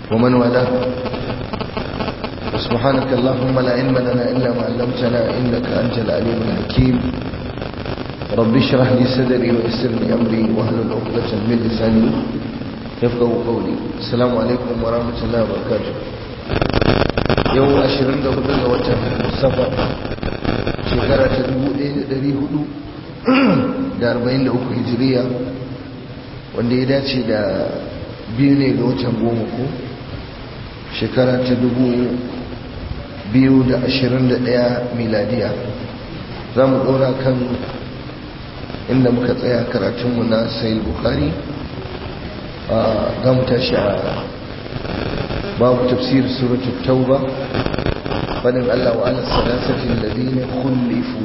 ومن والاه سبحانك اللهم لا علم لنا إلا ما علمتنا إنك أنت العليم الحكيم رب اشرح لي صدري ويسر لي أمري واهلل عقدة من لساني يفقه قولي السلام عليكم ورحمة الله وبركاته يوم أشرين ده هدى وجه السفر شكرا تدبو إيه دري هدو da 43 hijiriya wanda ya dace da biyu ne ga watan goma ko shekara ta dubu biyu da ashirin da ɗaya miladiya za mu ɗora kan inda muka tsaya karatunmu na sayil bukari za mu tashi a babu tafsir suratul tauba fadin allah wa ala salasatin ladina khullifu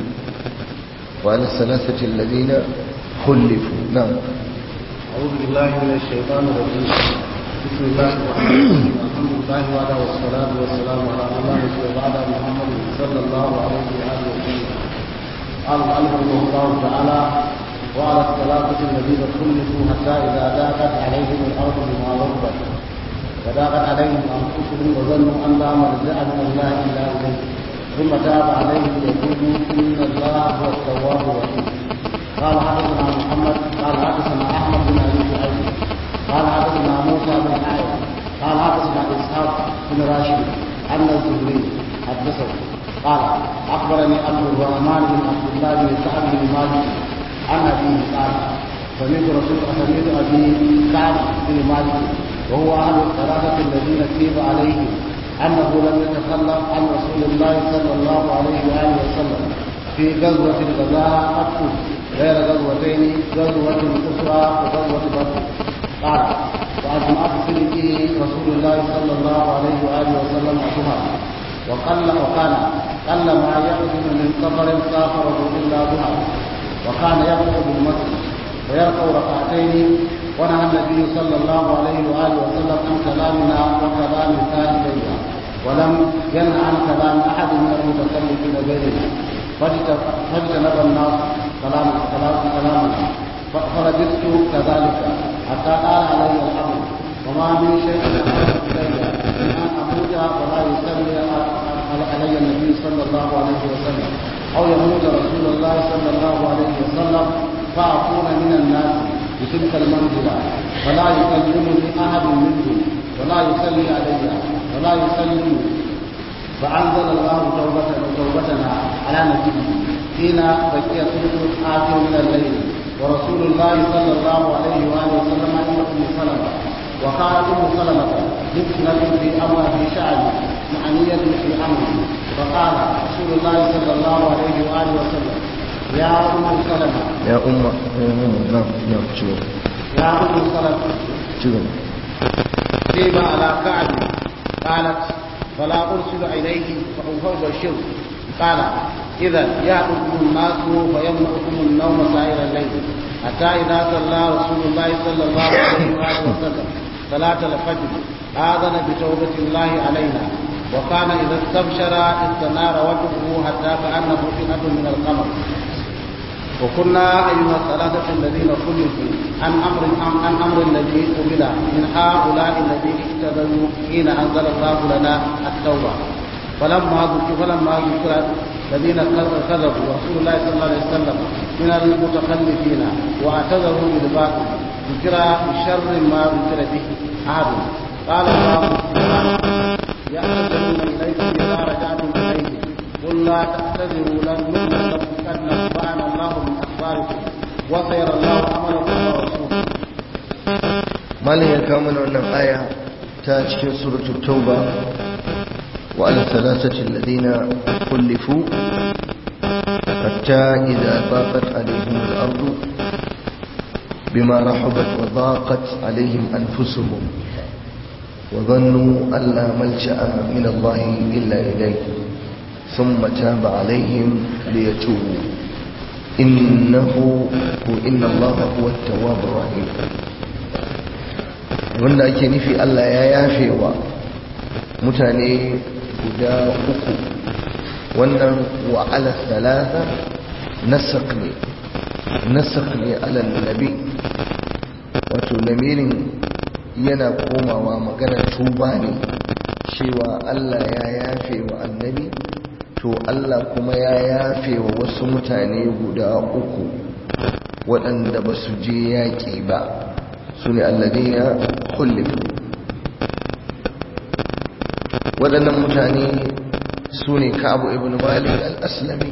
wa ala salasatin ladina khullifu na'am أعوذ بالله من الشيطان الرجيم بسم الله الرحمن الرحيم الحمد لله وعلى والصلاة والسلام على الله وعلى محمد صلى الله عليه وآله وسلم قال المؤلف رحمه الله تعالى وعلى الثلاثة الذين خلفوا حتى إذا ضاقت عليهم الأرض بما رحبت وضاقت عليهم أنفسهم وظنوا أن لا ملجأ من الله إلا إليه ثم تاب عليهم يقولوا إن الله هو التواب الرحيم قال حدثنا محمد قال حدثنا احمد بن ابي شعيب قال حدثنا موسى بن عائد قال حدثنا اسحاق بن راشد ان الزهري حدثه قال اخبرني عبد الرحمن بن عبد الله بن سعد بن مالك عن ابيه قال سمعت رسول سمعت ابي كعب بن مالك وهو اهل الثلاثه الذين كتب عليهم انه لم يتخلف عن رسول الله صلى الله عليه واله وسلم في غزوه غزاها قط غير غزوتين غزوة أخرى وغزوة بدر قال وأجمعت سلكه رسول الله صلى الله عليه وآله وسلم أشهر وقل وكان قل ما يقدم من سفر سافره إلا ظهر وكان يقرأ بالمسجد ويركع ركعتين ونهى النبي صلى الله عليه وآله وسلم عن كلامنا وكلام ثالثيها ولم ينهى عن كلام أحد من المتكلمين غيرنا فاجتنب الناس كلام كلام كلامنا فرددت كذلك حتى قال علي الامر وما من شيء احب الي من ان اموت ولا يصلي علي النبي صلى الله عليه وسلم او يموت رسول الله صلى الله عليه وسلم فاكون من الناس بتلك المنزله فلا يكلمني احد منهم ولا يصلي علي ولا يسلم فأنزل الله توبتنا توبتنا على نبيه حين بقي ثلث الآخر من الليل ورسول الله صلى الله عليه وآله وسلم عند أم سلمة وقالت أم سلمة مفتنة في أمر في شعر معنية في أمره فقال رسول الله صلى الله عليه وآله وسلم يا أم سلمة يا أم نعم نعم شوف يا أم سلمة شوف سيب على كعب قالت فلا أرسل إليه فأبشره قال إذا يأتكم الناس فيمنعكم النوم سائر الليل حتى إذا صلى رسول الله صلى الله عليه وآله وسلم صلاة الفجر آذن بتوبة الله علينا وكان إذا استبشر استنار وجهه حتى كأنه فتنة من القمر وكنا أيها الثلاثة الذين خلفوا عن أمر عن أمر الذي قبل من هؤلاء الذين اهتدوا حين أنزل الله لنا التوبة فلما ذكر فلما ذكر الذين كذبوا رسول الله صلى الله عليه وسلم من المتخلفين واعتذروا بالباطل ذكر بشر ما ذكر به أحد قال الله يعتذرون إليكم إذا رجعتم إليهم قل لا تعتذروا لن نؤمن لكم قد نبأنا الله من أخباركم وسيرى الله عملكم ورسوله malin ya kawo mana wannan aya ta cikin suratul tauba wa ala thalathati alladhina kullifu hatta idha daqat alaihim al-ardu bima rahabat wa daqat alaihim anfusuhum wa dhannu an la malja'a min Allah illa ilayhi ثم تاب عليهم ليتوبوا إنه إن الله هو التواب الرحيم wanda ake nufi Allah ya yafe wa mutane guda uku wannan wa ala talata nasak ne nasak ne ala nabi wato lamirin yana komawa maganar tuba ne cewa Allah ya yafe wa annabi to Allah kuma ya yafe wa wasu mutane guda uku waɗanda ba su je yaƙi ba su ne alladina kullifu waɗannan mutane su ne ka'abu ibn malik al-aslami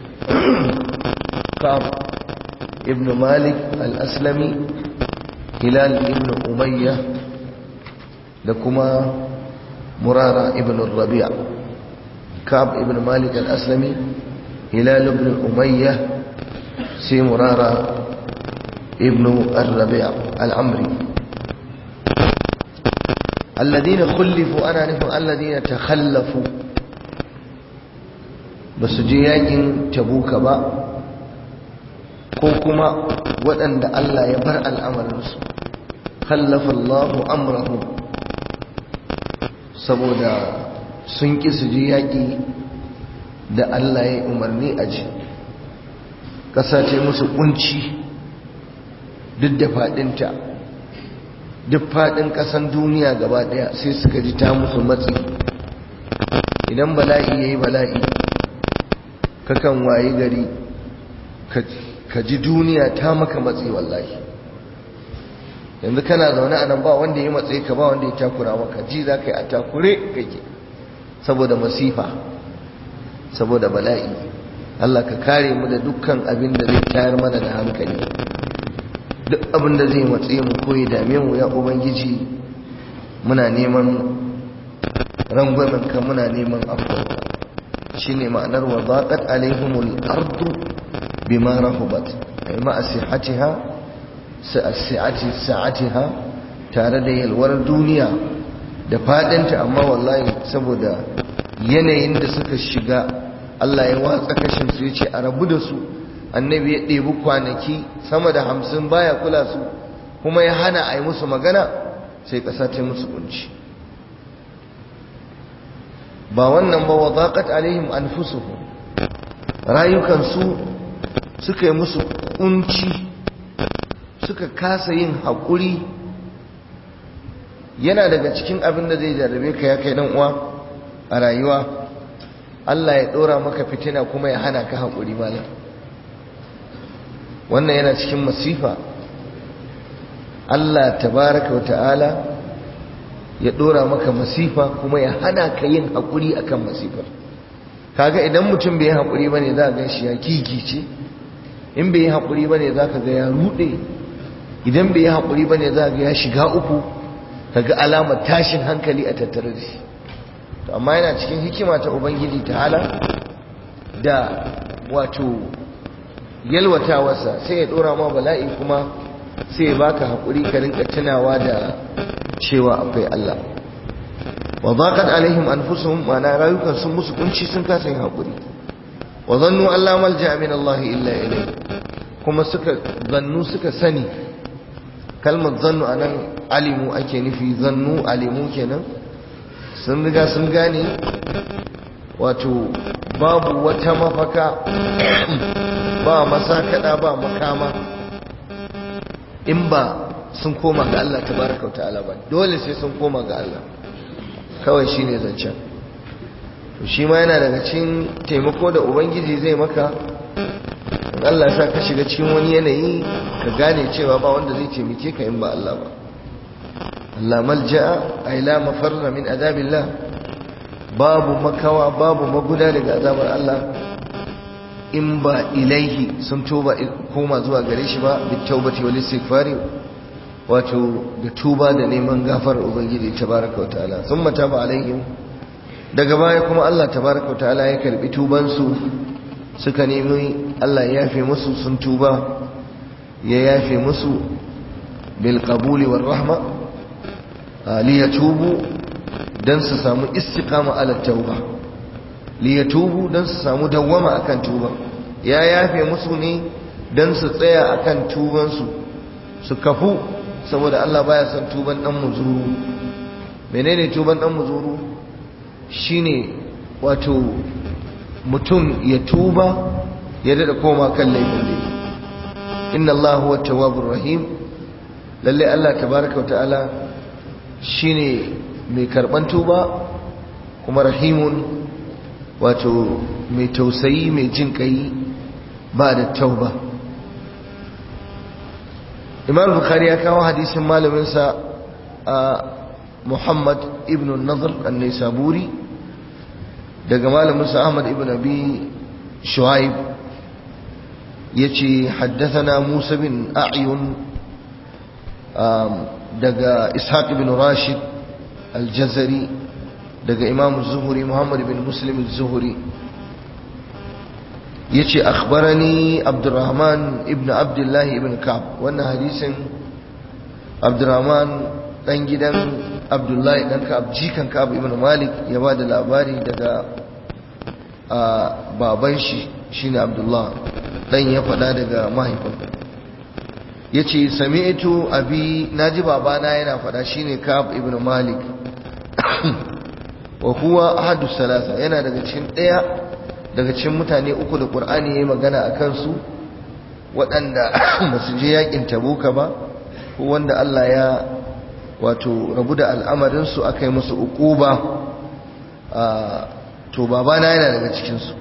ka'ab ibn malik al-aslami hilal ibn umayya da kuma murara ibn rabi'a ka'ab ibn malik al-aslami hilal ibn umayya sai murara ibn rabi'a al-amri الذين خلفوا أنا نفهم الذين تخلفوا بس جياجين تبوك با كوكما وأن الله يبرأ الأمر رسول خلف الله أمره saboda sun ƙi su ji yaƙi da Allah ya umarni a ji ƙasa ce musu ƙunci duk da faɗinta duk faɗin ƙasan duniya gaba ɗaya sai suka ji ta musu matsi idan bala'i ya yi bala'i kakan wayi gari ka ji duniya ta maka matsi wallahi yanzu kana zaune a nan ba wanda ya matse ka ba wanda ya takura maka ji za ka yi a takure kake saboda masifa saboda bala'i Allah ka kare mu da dukkan abin da zai tayar mana da hankali duk abin da zai matse mu ko ya dame mu ya ubangiji muna neman rangwamen ka muna neman afuwa shine ma'anar wa zaqat alaihimul ardu bima rahubat ay ma asihatiha sa'ati sa'atiha tare da yalwar duniya da fadinta amma wallahi saboda yanayin da suka shiga Allah ya watsa kashin su yace a rabu da su annabi ya ɗebi kwanaki sama da hamsin baya kula su kuma ya hana a yi musu magana sai ƙasa ta musu kunci ba wannan ba wadaqat alaihim anfusuhum rayukansu suka yi musu kunci suka kasa yin haƙuri yana daga cikin abin da zai jarrabe ka ya kai uwa a rayuwa Allah ya ɗora maka fitina kuma ya hana ka haƙuri malam wannan yana cikin masifa Allah tabaraka wa ta'ala ya ɗora maka masifa kuma ya hana ka yin haƙuri akan masifar kaga idan mutum bai yi haƙuri bane za ga shi ya kikice in bai yi haƙuri bane za ka ga ya ruɗe idan bai yi haƙuri bane za ga ya shiga uku kaga alamar tashin hankali a tattare da shi to amma yana cikin hikima ta ubangiji ta'ala da wato yalwatawarsa sai ya dora ma bala'i kuma sai ya baka haƙuri ka rinka tunawa da cewa akwai Allah wa zaqat alaihim anfusuhum ma na rayukan sun musu kunci sun kasa yin haƙuri wa zannu alla malja min Allah illa ilayhi kuma suka zannu suka sani kalmar zannu anan alimu ake nufi zannu alimu kenan sun riga sun gane wato babu wata mafaka ba masakada ba makama in ba sun koma ga Allah tabaraka wa ta'ala ba dole sai sun koma ga Allah kawai shine zancen to shi ma yana daga cikin taimako da ubangiji zai maka in Allah ya sa ka shiga cikin wani yanayi ka gane cewa ba wanda zai taimake ka in ba Allah ba Allah malja'a ay la mafarra min azabillah babu makawa babu maguda daga azabar Allah in ba ilaihi sun tuba koma zuwa gare shi ba bit taubati wal istighfari wato da tuba da neman gafar ubangiji tabaraka wa ta'ala thumma taba alaihim daga baya kuma Allah tabaraka wa ta'ala ya karbi tuban su suka nemi Allah ya yafe musu sun tuba ya yafe musu bil qabuli war rahma liyatubu dan su samu istiqama ala tauba liyatubu dan su samu dawwama akan tuba ya yafe musu ne dan su tsaya akan tuban su su kafu saboda Allah baya son tuban dan muzuru menene tuban dan muzuru shine wato mutum ya tuba ya dada koma kan laifin da inna Allah huwa tawwabur rahim lalle Allah tabaaraka wa ta'ala shine mai karban tuba kuma rahimun wato mai tausayi mai jin kai ba da tauba imam bukhari ya kawo hadisin malaminsa a muhammad ibn nazar an-nisaburi daga malaminsa ahmad ibn abi shuaib yace haddathana musa bin a'yun daga ishaq ibn rashid al-jazari daga imam zuhuri muhammad bin muslim zuhuri yace akhbarani abdurrahman ibn abdullah ibn ka'b wannan hadisin abdurrahman dan gidan abdullah dan ka'b jikan ka'b ibn malik ya bada labari daga baban shi shine abdullah dan ya fada daga mahaifin yace sami'tu abi naji babana yana fada shine ka'b ibn malik wa huwa ahadu salasa yana daga cikin daya daga cikin mutane uku da qur'ani yayi magana akan su waɗanda ba su je yakin tabuka ba ko wanda Allah ya wato rabu da al'amarin su akai musu uquba to babana yana daga cikin su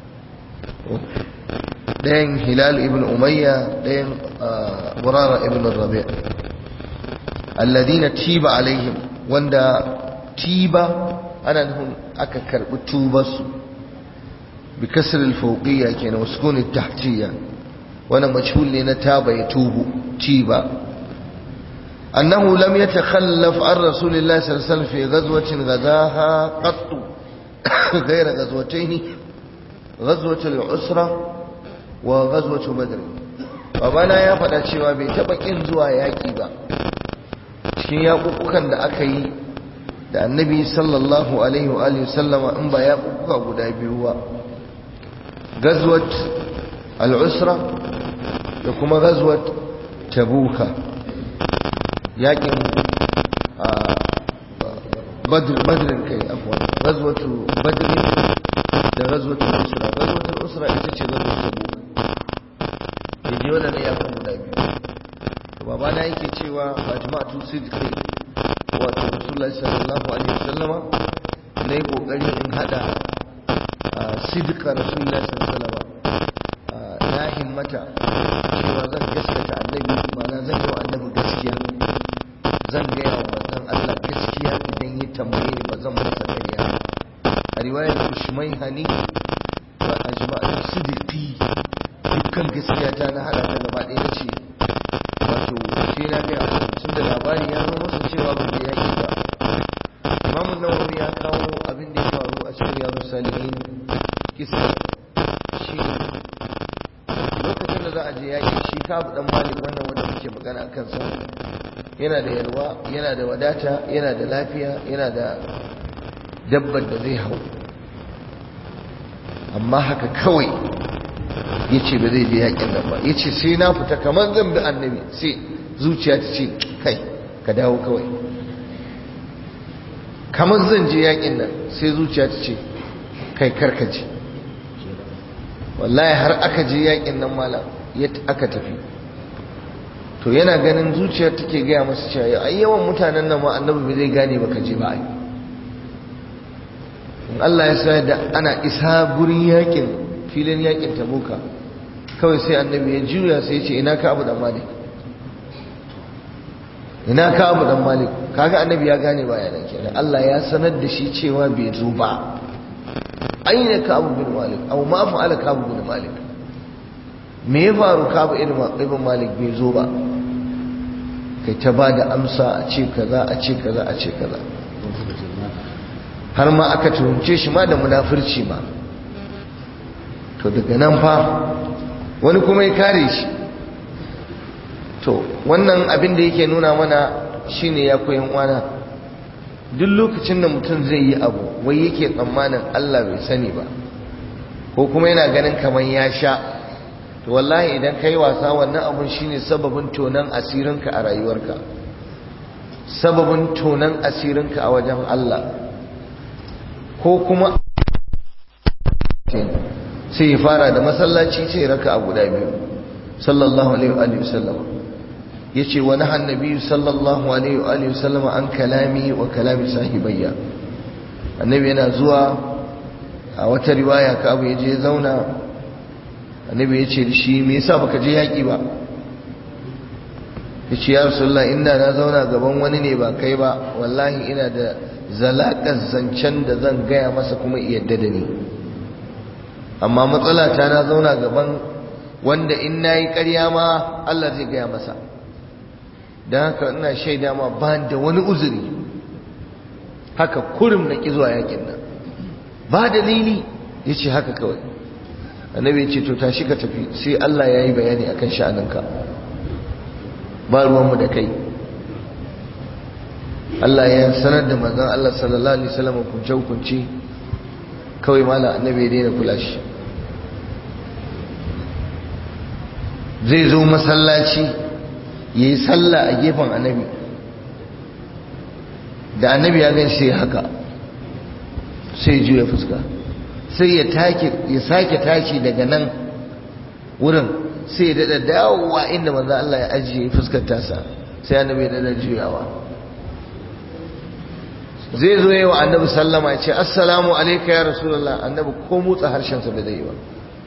dayan hilal ibn umayya dayan murara ibn rabi' alladhina tiba alaihim wanda tiba ana nufin aka karbi tubarsu bi kasr al-fawqiyya kenan wa sukun al-tahtiyya wannan majhul ne na taba ya tubu tiba annahu lam yatakhallaf an rasulillahi sallallahu alaihi wasallam fi ghazwatin ghadaha qatt ghayra ghazwatayn ghazwat al-usra wa ghazwat badr babana ya faɗa cewa bai taɓa ƙin zuwa yaƙi ba cikin yaƙuƙukan da aka yi da annabi sallallahu alaihi wa alihi sallama in ba ya kuka guda biyu ba gazwat al-usra da kuma gazwat tabuka yakin badr badrin kai afwan gazwatu badrin da gazwatu usra gazwatu usra ita ce gazwatu tabuka yaje wannan yakin guda biyu babana yake cewa majma'atu sidqi wato rasulullahi sallallahu alaihi wasallama na yi kokari in hada sidika rasulullahi sallallahu alaihi wasallama na himmata cewa zan gaskata annabi mana zan yi wa annabi gaskiya zan gaya wa manzon Allah gaskiya idan ya tambaye ni ba zan masa ƙarya a riwayar ushmai hani wa ajma'u sidiki dukkan gaskiya ta na hada ta gaba ɗaya ce wato sai na gaya wa tun da labari ya zo masa cewa ban da yaki ba imamun nawawi ya kawo abin da ya faru a cikin yaro salihin kisa shi lokacin da za a je yaki shi kabu dan malik wannan wanda muke magana a kansa yana da yalwa yana da wadata yana da lafiya yana da dabbar da zai hau amma haka kawai ya ce ba zai je yakin nan ba ya ce sai na fita kamar zan bi annabi sai zuciya ta ce kai ka dawo kawai kamar zan je yakin nan sai zuciya ta ce kai karkace wallahi har aka je yakin nan malam aka tafi to yana ganin zuciya take gaya masa cewa ai yawan mutanen nan ma annabi bai zai gane baka je ba ai in Allah ya sa da ana isa gurin yakin filin yakin tabuka kawai sai annabi ya juya sai ya ce ina ka abu dan malik ina ka abu dan malik kaga annabi ya gane baya nan kenan Allah ya sanar da shi cewa bai zo ba aina ka abu bin malik aw ma fa'ala ka abu bin malik me ya faru ka abu ibn malik bai zo ba kai ta ba da amsa a ce kaza a ce kaza a ce kaza har ma aka tuhumce shi ma da munafurci ma to daga nan fa wani kuma ya kare shi to wannan abin da yake nuna mana shine ya koyan wana duk lokacin da mutum zai yi abu wai yake tsammanin Allah bai sani ba ko kuma yana ganin kamar ya sha to wallahi idan kai wasa wannan abun shine sababin tonan asirinka a rayuwarka sababin tonan asirinka a wajen Allah ko kuma sai ya fara da masallaci sai raka a guda biyu sallallahu alaihi wa sallam yace wa nahan nabiyyu sallallahu alaihi wa alihi wasallam an kalami wa kalami sahibayya annabi yana zuwa a wata riwaya ka abu yaje zauna annabi yace da shi me yasa baka je yaki ba yace ya rasulullah inda na zauna gaban wani ne ba kai ba wallahi ina da zalaƙar zancen da zan gaya masa kuma yadda da ni amma matsala ta na zauna gaban wanda in nayi ƙarya ma Allah zai gaya masa don haka ina shaida ma ba da wani uzuri haka kurum na ƙi zuwa yakin nan ba dalili ya ce haka kawai annabi ya ce to tashi ka tafi sai Allah ya yi bayani akan sha'aninka ba ruwanmu da kai Allah ya sanar da manzon Allah sallallahu alaihi wasallam hukunce hukunce kawai mala annabi ya daina kula shi zai zo masallaci ya yi sallah a gefen annabi da annabi ya gan sai haka sai juya fuska sai ya take ya sake tashi daga nan wurin sai ya dada dawowa inda manzo Allah ya ajiye fuskar tasa sai annabi ya dada juyawa zai zo yayi wa annabi sallama ya ce assalamu alayka ya rasulullah annabi ko motsa harshen sa bai zai yi ba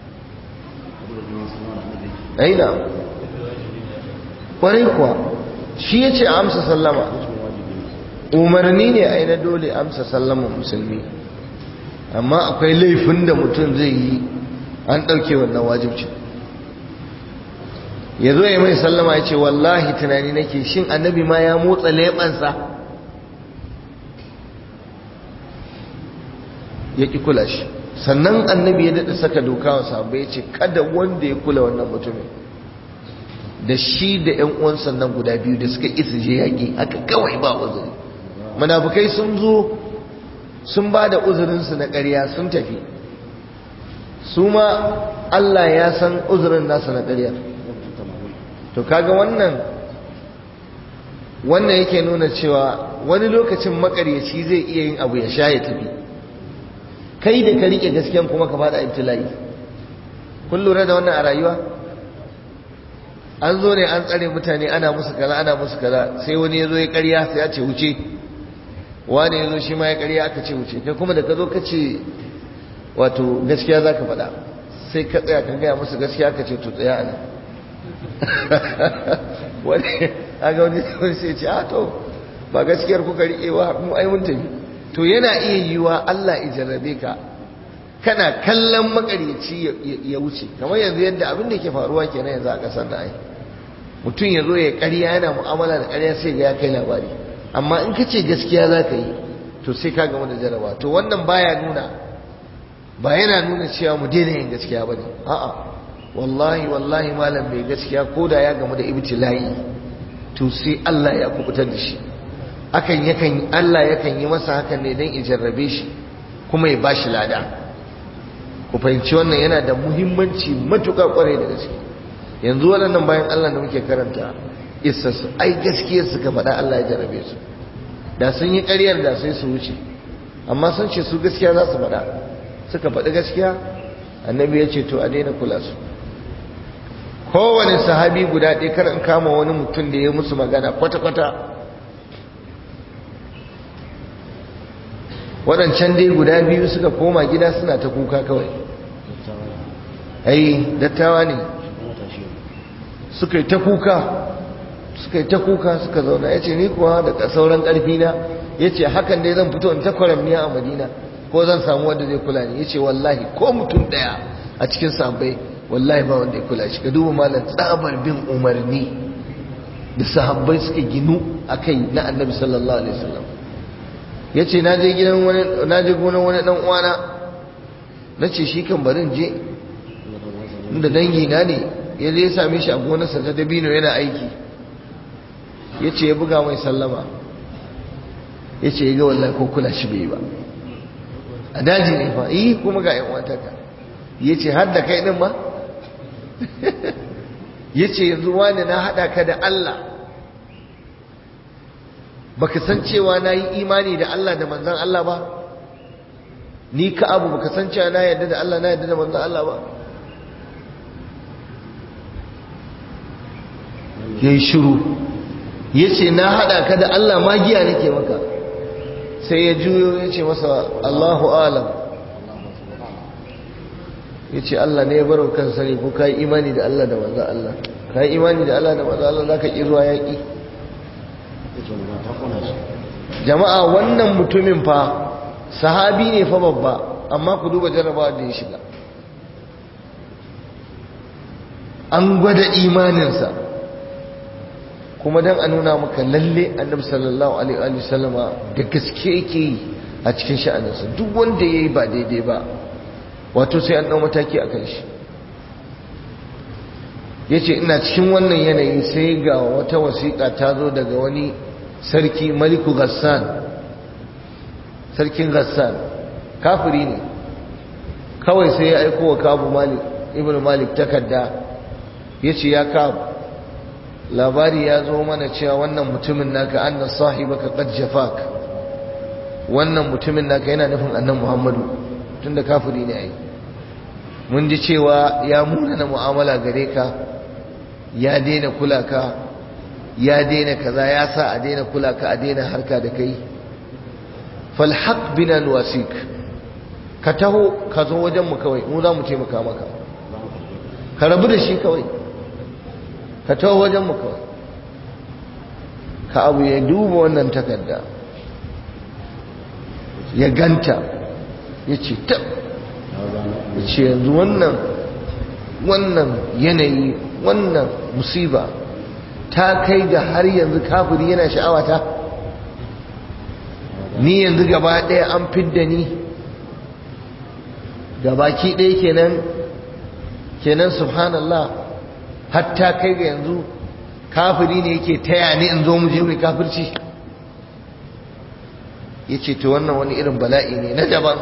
aina kwarai kuwa shi ya ce amsa sallama umarni ne a na dole amsa sallama musulmi amma akwai laifin da mutum zai yi an ɗauke wannan wajibcin ya zo ya mai sallama ya ce wallahi tunani nake shin annabi ma ya motsa leɓansa ya ƙi kula shi sannan annabi ya daɗa saka doka wa sahabbai ya ce kada wanda ya kula wannan mutumin da shi da ‘yan uwan sannan guda biyu da suka isa je yaƙi haka kawai ba uzuri munafukai sun zo sun ba da uzurinsu na ƙarya sun tafi su ma Allah ya san uzurin nasa na ƙarya to kaga wannan wannan yake nuna cewa wani lokacin makaryaci zai iya yin abu ya sha ya tafi kai da ka rike gaskiyan kuma ka fada ibtila'i kun lura da wannan a rayuwa an zo ne an tsare mutane ana musu kaza ana musu kaza sai wani ya zo ya karya sai ya ce wuce wani ya zo shi ma ya karya aka ce wuce kai kuma da ka zo ka ce wato gaskiya za ka faɗa sai ka tsaya ka gaya musu gaskiya ka ce to tsaya a nan wani aga wani sai ce a to ba gaskiyar kuka riƙe wa mu ai mun tafi to yana iya yiwa Allah ya jarrabe ka kana kallon makaryaci ya wuce kamar yanzu yadda abin da ke faruwa kenan yanzu a ƙasar da ai mutum ya zo ya ƙarya yana mu'amala da ƙarya sai ga ya kai labari amma in ka ce gaskiya za ka yi to sai ka gama da jarraba to wannan baya nuna ba yana nuna cewa mu daina yin gaskiya ba ne a'a wallahi wallahi malam mai gaskiya ko da ya gamu da ibtila'i to sai Allah ya kubutar da shi akan yakan Allah yakan yi masa hakan ne don jarrabe shi kuma ya bashi lada ku fahimci wannan yana da muhimmanci matuƙa ƙwarai da gaske yanzu waɗannan bayan Allah da muke karanta isassu ai gaskiyar suka faɗa Allah ya jarrabe su da sun yi ƙaryar da sai su wuce amma sun ce su gaskiya za su faɗa suka faɗi gaskiya annabi ya ce to a daina kula su kowane sahabi guda ɗaya kar in kama wani mutum da ya musu magana kwata-kwata waɗancan dai guda biyu suka koma gida suna ta kuka kawai ai dattawa ne suka yi ta kuka suka yi ta kuka suka zauna ya ce ni kuwa da sauran ƙarfi na ya ce hakan dai zan fito in ta kwaramniya a madina ko zan samu wanda zai kula ni ya ce wallahi ko mutum ɗaya a cikin sahabbai wallahi ba wanda ya kula shi ka duba malam tsabar bin umarni da sahabbai suka ginu a kai na annabi sallallahu alaihi wasallam ya ce na je gidan wani na je gonan wani dan uwana na ce shi kan barin je inda dangi na ne ya je ya same shi a gonarsa ta dabino yana aiki ya ce ya buga mai sallama ya ce ya ga wallahi ko kula shi bai ba a daji ne fa yi kuma ga yan wataka ya ce har da kai din ma ya ce yanzu wani na haɗa ka da Allah baka san cewa na yi imani da Allah da manzan Allah ba ni ka abu baka san cewa na yadda da Allah na yadda da manzan Allah ba ya yi shiru ya ce na haɗa ka da Allah magiya nake maka sai ya juyo ya ce masa Allahu alam ya ce Allah ne ya baro kan sani ko ka yi imani da Allah da manzo Allah ka yi imani da Allah da manzo Allah za ka ƙi zuwa yaƙi jama'a wannan mutumin fa sahabi ne fa babba amma ku duba jarrabawa da ya shiga an gwada imaninsa kuma don a nuna maka lalle annabi sallallahu alaihi wa sallama da gaske yake yi a cikin sha'aninsa duk wanda ya yi ba daidai ba wato sai an ɗau mataki a kan shi ya ce ina cikin wannan yanayi sai ga wata wasiƙa ta zo daga wani sarki maliku gassan sarkin gassan kafiri ne kawai sai ya aiko wa kabu malik ibn malik takarda ya ce ya kabu labari ya zo mana cewa wannan mutumin naka anna sahibaka qad jafak wannan mutumin naka yana nufin annan muhammadu tunda kafiri ne ai mun ji cewa ya munana mu'amala gare ka ya daina kula ka ya daina kaza ya sa a daina kula ka a daina harka da kai falhaq bina nuwasik ka taho ka zo wajen mu kawai mu za mu taimaka maka ka rabu da shi kawai ka taho wajen mu kawai ka abu ya duba wannan takarda ya ganta ya ce ta ya ce yanzu wannan wannan yanayi wannan musiba ta kai ga har yanzu kafiri yana sha'awata ni yanzu gaba ɗaya an fidda ni gabaki ɗaya kenan kenan subhanallah hatta kai ga yanzu kafiri ne yake taya ni in zo mu je mai kafirci ya ce to wannan wani irin bala'i ne na daban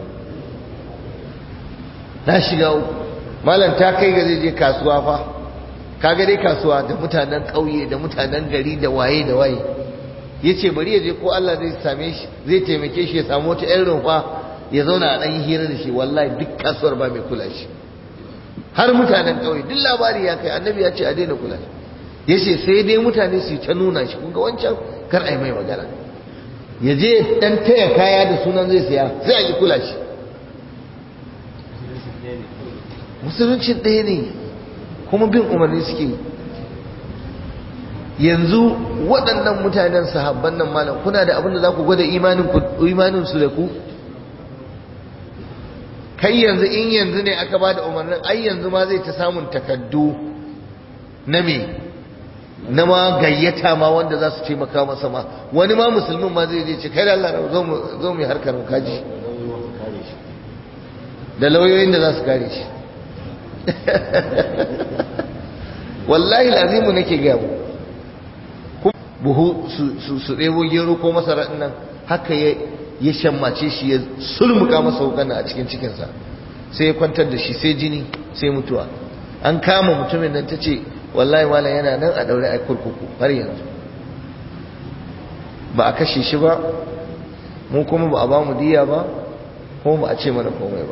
na shiga uku malam ta kai ga zai je kasuwa fa kaga dai kasuwa da mutanen ƙauye da mutanen gari da waye da waye ya ce bari ya je ko Allah zai same shi zai taimake shi ya samu wata ƴan rumfa ya zauna a ɗan yi hira da shi wallahi duk kasuwar ba mai kula shi har mutanen ƙauye duk labari ya kai annabi ya ce a daina kula shi ya ce sai dai mutane su ta nuna shi kun ga wancan kar a yi mai magana ya je ɗan taya kaya da sunan zai siya sai a yi kula shi musulunci ɗaya ne kuma bin umarni suke yi yanzu waɗannan mutanen sahabban nan malam kuna da abin da za ku gwada imanin su da ku kai yanzu in yanzu ne aka ba da umarnin ai yanzu ma zai ta samun takaddu na me na ma gayyata ma wanda za su taimaka masa ma wani ma musulmin ma zai je ce kai da Allah zo mu harkar kaji da lauyoyin da za su kare shi wallahi lazimu nake gaya mu buhu su ɗebo gero ko masara nan haka ya shammace shi ya sulmuka masa wukan a cikin cikinsa sai ya kwantar da shi sai jini sai mutuwa an kama mutumin nan ta ce wallahi malam yana nan a daure a kurkuku har yanzu ba a kashe shi ba mu kuma ba a ba mu diya ba kuma ba a ce mana komai ba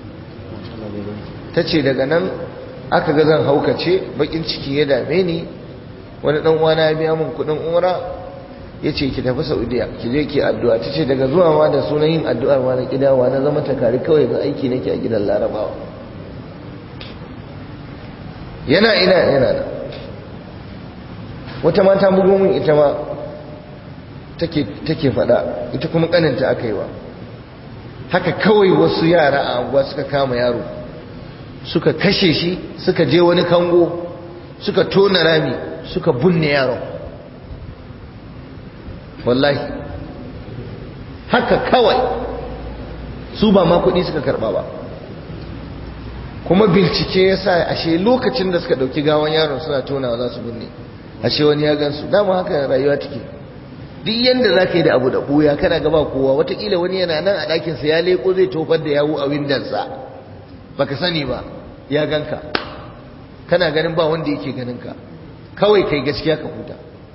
ta ce daga nan aka ga zan haukace bakin ciki ya dame ni wani dan uwana ya biya min kudin umra yace ki tafi Saudiya ki je ki addu'a tace daga zuwa ma da sunan yin addu'ar ma na kidawa na zama takari kawai ga aiki nake a gidan Larabawa yana ina yana da wata mata bugo min ita ma take take fada ita kuma kaninta aka yi wa haka kawai wasu yara a anguwa suka kama yaro suka kashe shi suka je wani kango suka tona rami suka bunne yaron wallahi haka kawai su ba ma kuɗi suka karɓa ba kuma bincike ya sa ashe lokacin da suka ɗauki gawan yaron suna tonawa za su binne ashe wani ya gansu dama haka rayuwa take duk yanda za ka yi da abu da ɓuya kana gaba kowa watakila wani yana nan a ɗakinsa ya leko zai tofar da yawo a windansa baka sani ba ya ganka kana ganin ba wanda yake ganin ka kawai kai gaskiya ka huta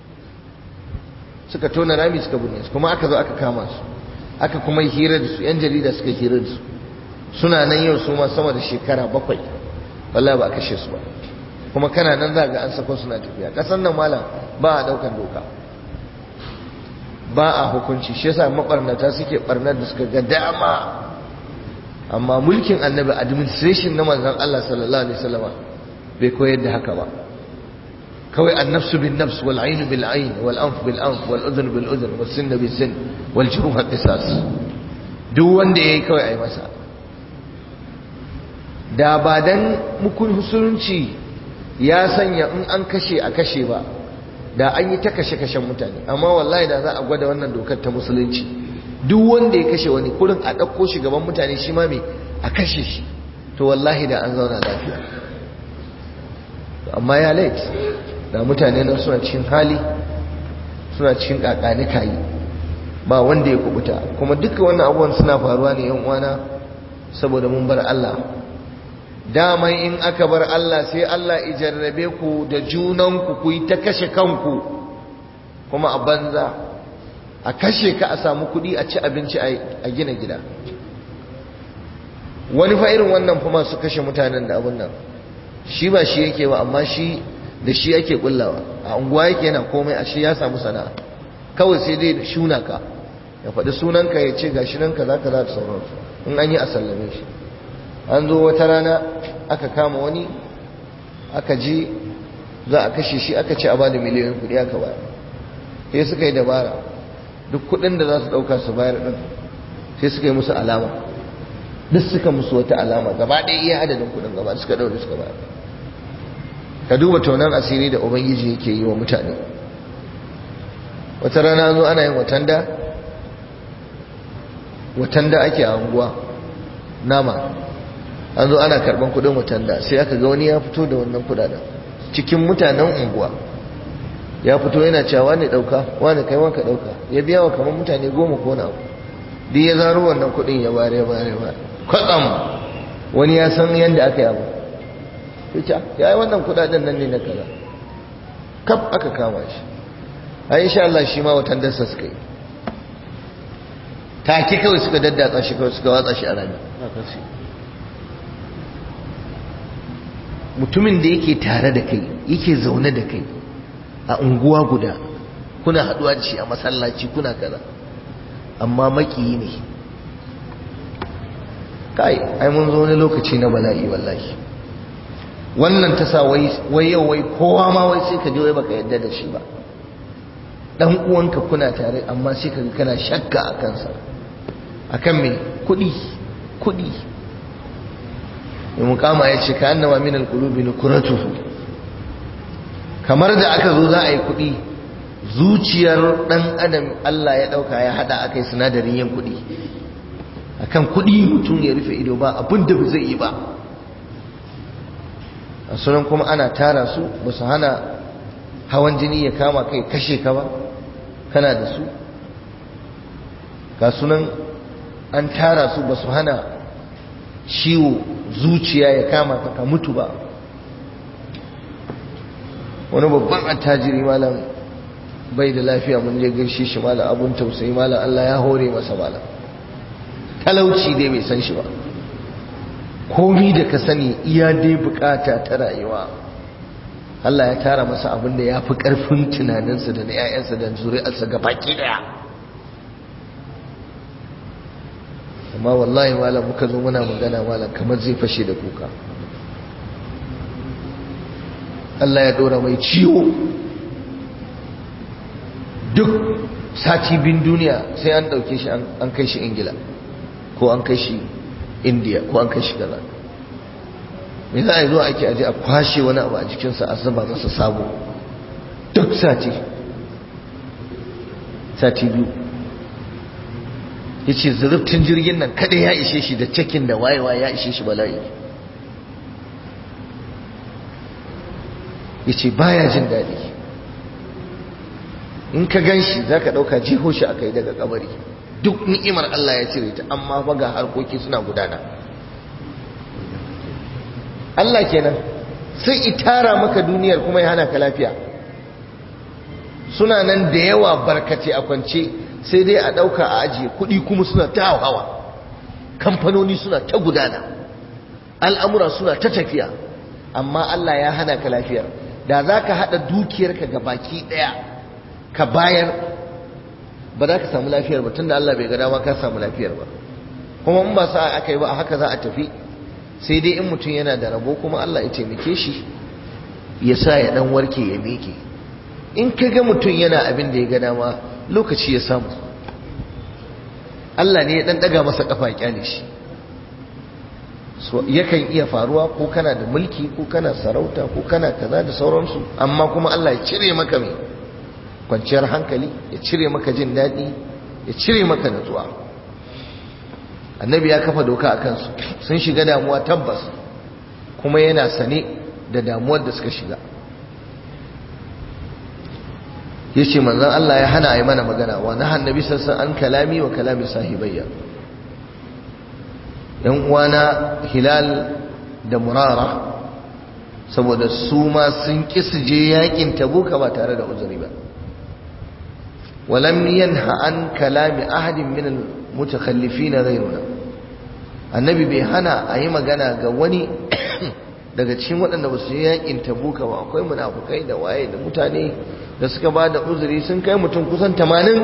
suka tona rami suka binne su kuma aka zo aka kama su aka kuma yi hira da su yan jarida suka hira da su suna nan yau su ma sama da shekara bakwai wallahi ba a kashe su ba kuma kana nan za ga an sako suna tafiya ƙasar nan malam ba a ɗaukar doka ba a hukunci shi yasa mabarnata suke barnar da suka ga dama amma mulkin annabi administration na manzon Allah sallallahu alaihi wasallam bai koyar da haka ba kawai annafsu bin nafs wal ayn bil ayn wal anf bil anf wal udhun bil udhun was sin bil sin wal juruh qisas duk wanda yayi kawai ai masa da ba dan mukun husulunci ya sanya in an kashe a kashe ba da an yi ta kashe-kashen mutane amma wallahi da za a gwada wannan dokar ta musulunci duk wanda ya kashe wani kurin a ɗauko shi gaban mutane shi ma mai a kashe shi to wallahi da an zauna lafiya amma ya lait da mutane nan suna cikin hali suna cikin kakani kayi ba wanda ya kubuta kuma duka wannan abubuwan suna faruwa ne yan uwana saboda mun bar Allah dama in aka bar Allah sai Allah ijarrabe ku da junanku ku yi ta kashe kanku kuma a banza a kashe ka a samu kuɗi a ci abinci a gina gida wani fa irin wannan fa masu kashe mutanen da abun nan shi ba shi yake ba amma shi da shi yake kullawa a unguwa yake yana komai a shi ya samu sana'a kawai sai dai shuna ka ya faɗi sunanka ya ce gashi nan kaza kaza da sauransu in an yi a sallame shi an zo wata rana aka kama wani aka je za a kashe shi aka ce a bada miliyoyin kudi aka bayar sai suka yi dabara duk kudin da za su dauka su bayar din sai suka yi musu alama duk suka musu wata alama gaba ɗaya iya adadin kudin gaba suka daure suka bayar ka duba tonan asiri da ubangiji yake yi wa mutane wata rana zo ana yin watanda watanda ake a unguwa nama an zo ana karban kudin watanda sai aka ga wani ya fito da wannan kudaden cikin mutanen unguwa ya fito yana cewa wani dauka wani kai wanka dauka ya biya wa kamar mutane goma ko na abu duk ya zaro wannan kudin ya bare bare ba kwatsam wani ya san yadda aka yi abu ya ya yi wannan kudaden nan ne na kaza kaf aka kama shi a insha Allah shi ma watan dasa suka yi take kawai suka daddatsa shi kawai suka watsa shi a rami mutumin da yake tare da kai yake zaune da kai a unguwa guda kuna haduwa da shi a masallaci kuna kaza amma makiyi ne kai ai mun zo wani lokaci na bala'i wallahi wannan ta sa wai yau wai kowa ma wai sai ka je wai baka yadda da shi ba dan uwanka kuna tare amma sai ka kana shakka a kansa akan me kudi kudi mukama ya ce ka annama min alqulubi nukuratuhu kamar da aka zo za a yi kudi zuciyar dan adam Allah ya dauka ya hada akai sinadarin yin kudi akan kudi mutum ya rufe ido ba abin da ba zai yi ba a sunan kuma ana tara su ba su hana hawan jini ya kama kai kashe ka ba kana da su ga sunan an tara su ba su hana ciwo zuciya ya kama ka ka mutu ba wani babban attajiri malam bai da lafiya mun je gaishe shi malam abun tausayi malam Allah ya hore masa malam talauci dai bai san shi ba komi da ka sani iya dai bukata ta rayuwa Allah ya tara masa abin da ya fi ƙarfin tunaninsa da na 'ya'yansa da zuri'arsa ga baki daya amma wallahi malam muka zo muna magana malam kamar zai fashe da kuka Allah ya dora mai ciwo duk sati bin duniya sai an dauke shi an kai shi ingila ko an kai shi indiya ko an kai shi gaza me za a yi zuwa ake aje a kwashe wani abu a jikinsa a zuba masa sabo duk sati sati biyu ya ce zurubtun jirgin nan kada ya ishe shi da cikin da wayewa ya ishe shi bala'i ya ce baya jin daɗi in ka gan shi za ka ɗauka jiho shi aka yi daga kabari duk ni'imar Allah ya cire ta amma fa ga harkoki suna gudana Allah kenan sai itara maka duniyar kuma ya hana ka lafiya suna nan da yawa barkace a kwance sai dai a ɗauka a ajiye kuɗi kuma suna ta hawa kamfanoni suna ta gudana al'amura suna ta tafiya amma Allah ya hana ka lafiyar da za ka haɗa dukiyarka ga baki ɗaya ka bayar ba za ka samu lafiyar ba tunda Allah bai ga dama ka samu lafiyar ba kuma in ba sa aka yi ba a haka za a tafi sai dai in mutum yana da rabo kuma Allah ya taimake shi ya sa ya dan warke ya miƙe in ka ga mutum yana abin da ya ga dama lokaci ya samu Allah ne ya dan daga masa kafa kyale shi so yakan iya faruwa ko kana da mulki ko kana sarauta ko kana kaza da sauransu amma kuma Allah ya cire maka mai kwanciyar hankali ya cire maka jin daɗi ya cire maka natsuwa annabi ya kafa doka a kansu sun shiga damuwa tabbas kuma yana sane da damuwar da suka shiga ya ce manzan Allah ya hana a yi mana magana wa na hannabi sassan an kalami wa kalami sahibayya yan uwana hilal da murara saboda su ma sun ƙi su je yakin tabuka ba tare da uzuri ba ولم ينهى عن كلام أحد من المتخلفين غيرنا annabi bai hana a yi magana ga wani daga cikin waɗanda ba su yi yakin tabuka ba akwai munafukai da waye da mutane da suka ba da uzuri sun kai mutum kusan tamanin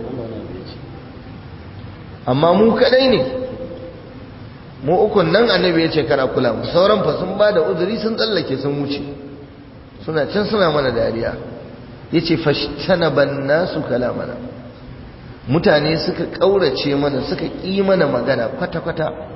amma mu kadai ne mu ukun nan annabi ya ce kana kula mu sauran fa sun ba da uzuri sun tsallake sun wuce suna can suna mana dariya ya ce fashtanaban nasu kalamana mutane suka ƙaurace mana suka ƙi mana magana kwata-kwata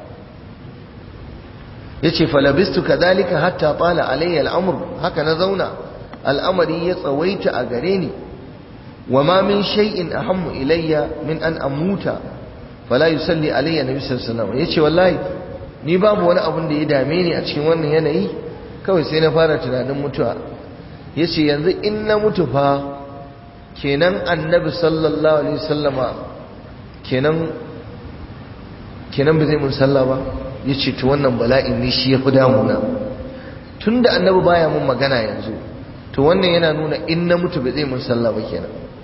ya ce falabistu kadhalika hatta fala alayya al'amur haka na zauna al'amari ya tsawaita a gare ni wa ma min shay'in ahammu ilayya min an amuta fala yusalli alayya nabi sallallahu alaihi wasallam yace wallahi ni babu wani abun da ya dame ni a cikin wannan yanayi kawai sai na fara tunanin mutuwa yace yanzu in na mutu fa kenan annabi sallallahu alaihi wasallama kenan kenan ba zai mun sallah ba yace to wannan bala'in ne shi yafi damuna tunda annabi baya mun magana yanzu to wannan yana nuna in na mutu ba zai mun sallah ba kenan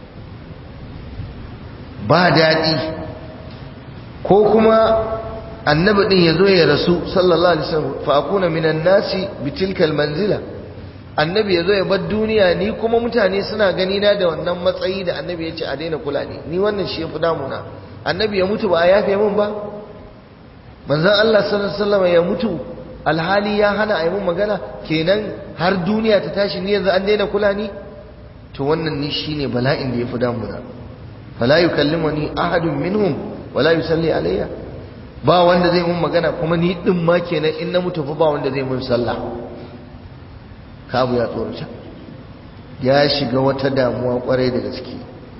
ba daɗi ko kuma annabi din yazo ya rasu sallallahu alaihi wasallam fa akuna minan nasi bitilkal manzila annabi yazo ya bar duniya ni kuma mutane suna gani na da wannan matsayi da annabi ya ce a daina kula ni ni wannan shi yafi damuna annabi ya mutu ba a yafe min ba manzon Allah sallallahu alaihi wasallam ya mutu alhali ya hana a yi mun magana kenan har duniya ta tashi ni yanzu an daina kula ni to wannan ni shine bala'in da yafi damuna fala yukallimuni ahadun minhum wala yusalli alayya ba wanda zai mun magana kuma ni din ma kenan in na mutu fa ba wanda zai mun sallah kabu ya tsorata ya shiga wata damuwa kwarai da gaske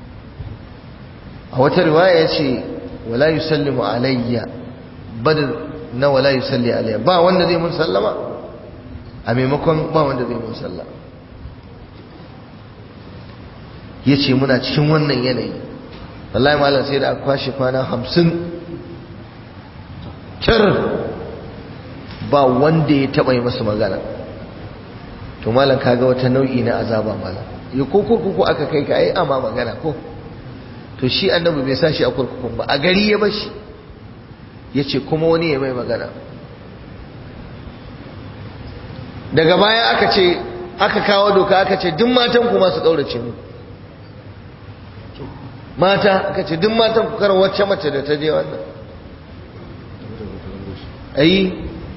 a wata riwaya ya ce wala yusallimu alayya badr na wala yusalli alayya ba wanda zai mun sallama a maimakon ba wanda zai mun sallama yace muna cikin wannan yanayi wallahi malam sai da aka kwashe kwana hamsin kyar ba wanda ya taɓa yi masa magana to malam kaga wata nau'i na azaba malam ya ko kurkuku aka kai ka ai amma magana ko to shi annabi bai sa shi a kurkukun ba a gari ya bashi ya ce kuma wani ya mai magana daga baya aka ce aka kawo doka aka ce duk matan ku masu ƙaurace mu mata aka ce duk matan ku kar wacce mace da ta je wannan ayi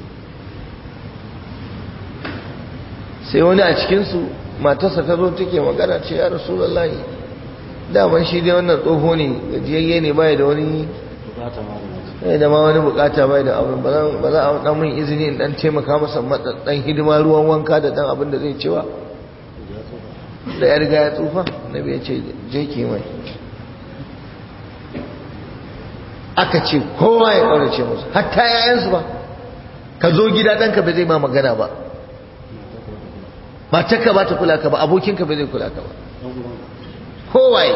sai wani a cikinsu matarsa ta zo take magana ce ya rasulullahi daman shi dai wannan tsoho ne gajiyayye ne bai da wani bai da ma wani bukata bai da abin ba za a dan mun izini in dan taimaka masa dan hidima ruwan wanka da dan abin da zai cewa da ya riga ya tsufa nabi ya ce je ki mai aka ce kowa ya kaurace musu hatta yayansu ba ka zo gida ɗanka ba zai ma magana ba matarka ba ta kula ka ba abokinka ba zai kula ka ba kowaye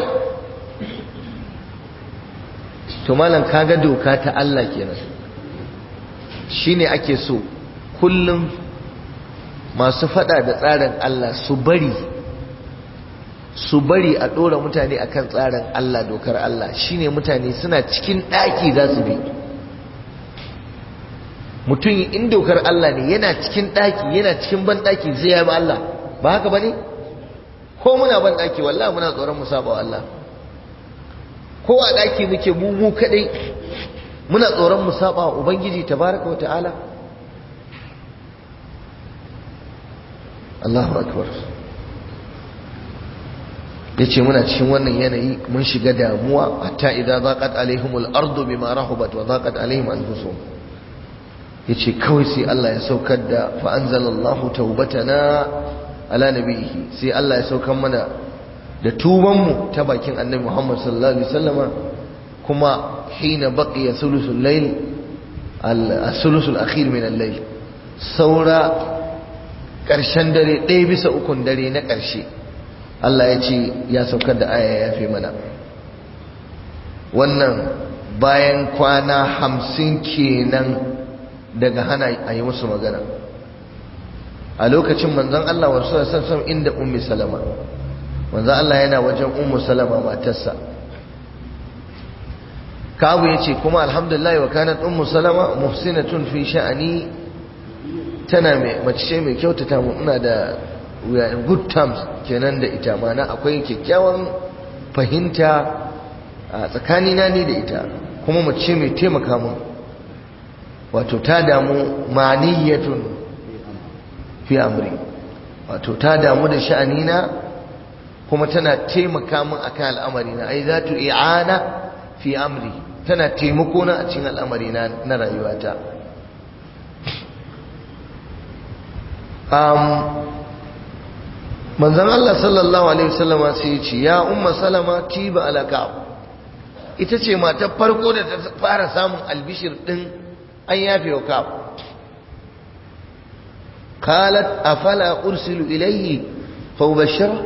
to malam kaga doka ta Allah kenan shine ake so kullum masu fada da tsarin Allah su bari su bari a ɗora mutane akan tsarin Allah dokar Allah shine mutane suna cikin ɗaki za su bi mutum in dokar Allah ne yana cikin ɗaki yana cikin ban ɗaki zai yabi Allah ba haka ba ne ko muna ban ɗaki wallah muna tsoron mu saba wa Allah ko a ɗaki muke mu mu kaɗai muna tsoron mu saba wa ubangiji tabaraka wa ta'ala Allahu akbar yace muna cikin wannan yanayi mun shiga damuwa hatta idza zaqat alaihimul ardu bima rahubat wa zaqat alaihim anfusuhum yace kawai sai Allah ya saukar da fa anzalallahu taubatana ala nabihi sai Allah ya saukar mana da tuban mu ta bakin annabi Muhammad sallallahu alaihi wasallama kuma hina baqiya thuluthul layl al-thuluthul akhir min al-layl saura karshen dare ɗaya bisa ukun dare na ƙarshe Allah ya ce ya saukar da aya ya fi mana wannan bayan kwana hamsin kenan daga hana a yi musu magana a lokacin manzon Allah wasu sassan inda ummi salama manzon Allah yana wajen ummu salama matarsa kabu ya ce kuma alhamdulillah wa kanat ummu salama muhsinatun fi sha'ani tana mai mace mai kyautata mu ina da we are in good terms kenan da ita mana akwai kyakkyawan fahimta a tsakanina ne da ita kuma mace mai taimaka mun wato ta damu maniyatun fi amri wato ta damu da sha'anina kuma tana taimaka mun akan al'amarina ai za tu i'ana fi amri tana taimako na a cikin al'amarina na rayuwata manzon Allah sallallahu alaihi wasallama sai ya ce ya umma salama tiba ala ka'ab ita ce matar farko da ta fara samun albishir din an yafe wa ka'ab qalat afala ursilu ilayhi fa ubashshira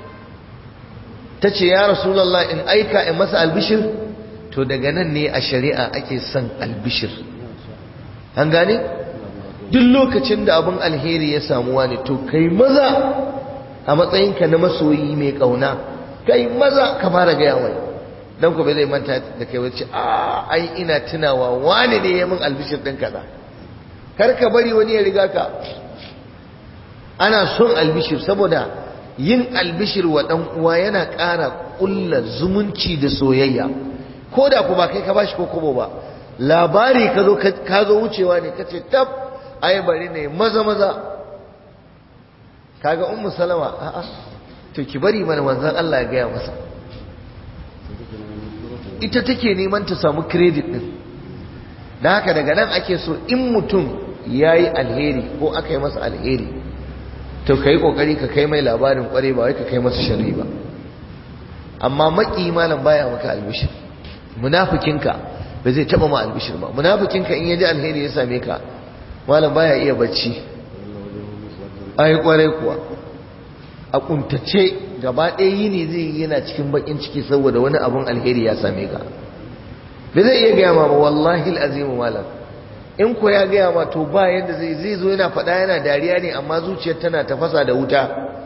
tace ya rasulullah in aika in masa albishir to daga nan ne a shari'a ake son albishir an gane duk lokacin da abin alheri ya samuwa ne to kai maza a matsayinka na masoyi mai kauna kai maza ka fara gaya wai dan ku bai zai manta da kai wace a ai ina tunawa wani ne ya min albishir din kaza kar ka bari wani ya riga ka ana son albishir saboda yin albishir wa dan uwa yana ƙara ƙulla zumunci da soyayya ko da ku ba kai ka bashi ko kobo ba labari ka zo ka zo wucewa ne kace tab ai bari ne maza maza kaga ummu salama a'a to ki bari mana manzon Allah ya gaya masa ita take neman ta samu credit din dan haka daga nan ake so in mutum yayi alheri ko aka yi masa alheri to kai kokari ka kai mai labarin kware ba wai ka kai masa sharri ba amma maki malam baya maka albishir munafikinka ba zai taba ma albishir ba munafikinka in yaji alheri ya same ka malam baya iya bacci ai kwarai kuwa a kuntace gaba ɗaya yini zai yi yana cikin bakin ciki saboda wani abun alheri ya same ka bai zai iya gaya ma ba wallahi azimu malam in ko ya gaya ma to ba yadda zai zai zo yana faɗa yana dariya ne amma zuciyar tana tafasa da wuta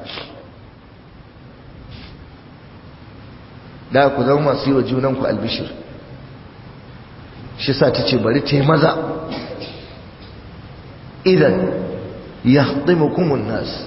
da ku zama masu yi wa junanku albishir shi sa ta ce bari ta maza idan ya kumun nasu